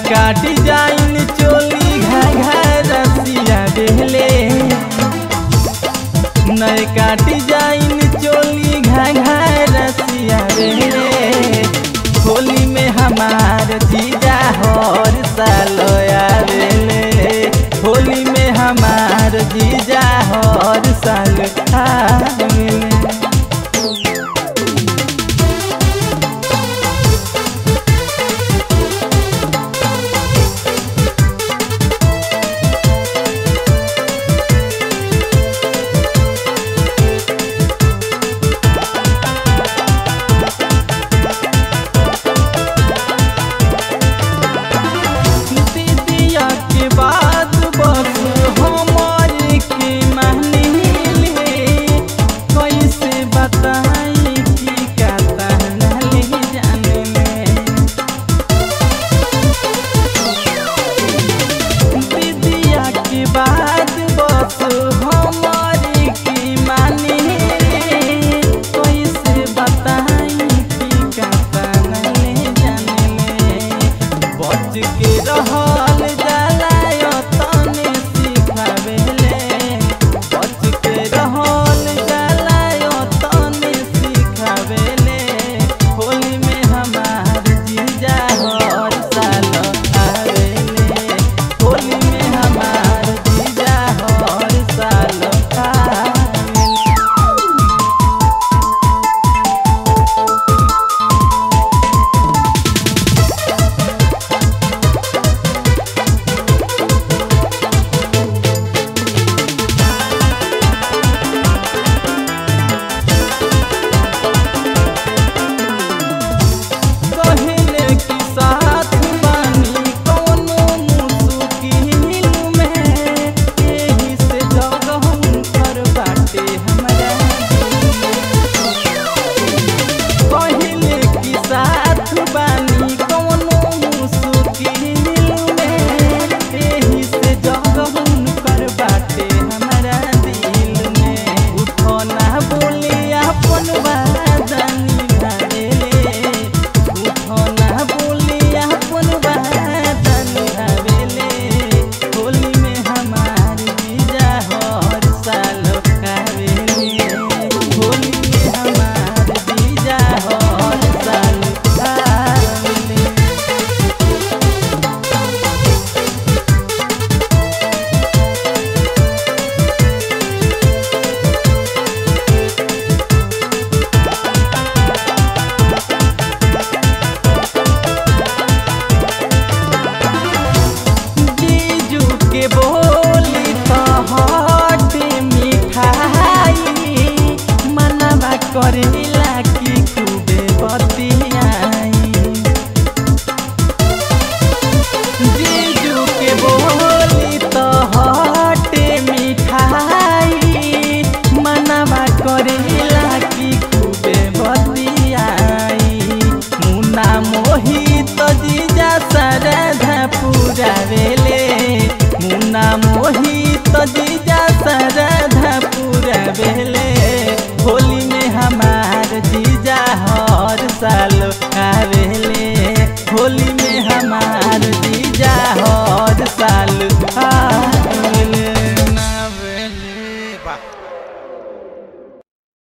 नयका डिजाइन चोली घाघर रसिया बेले नयका डिजाइन चोली घाघर रसिया बेले होली में हमार जीजा हर साल आवेले होली में हमार जीजा हर साल आवेले दीदिया के बाद बस हमारे के मानिले कैसे बताई कि का ले जाने में दीदिया के बाद बस हमारे के मानिले कैसे बताई कि का ले जाने में बच के रहल जाला तने सिखावेले बच के रहल जाला तने सिखावेले होली में हमार जीजा हर साल आवेले होली में हमार जीजा हर साल आवेले कहले कि साथ बानी कौनो मुश्किल में एही से जगह कर बाटे हमरा कहले कि साथ बानी कौनो मुश्किल में एही से जगह कर बाटे हमरा दिल में उठो ना बोले अपन बादनी घरेले उठो ना बोले अपन बादनी घरेले होली में हमार जीजा हर साल आवेले होली में हमार जीजा हर साल आवेले जीजू के बोली तो हट मिठाई मनवा करेला की खूबे बतियाई जीजू के बोली तो हट मिठाई मनवा करेला की खूबे बतियाई मुना मोहित जीजा सरधा पुरावेले मुना मोहित जीजा सरधा पुरावेले होली में हमार जीजा हर साल आवेले होली में हमार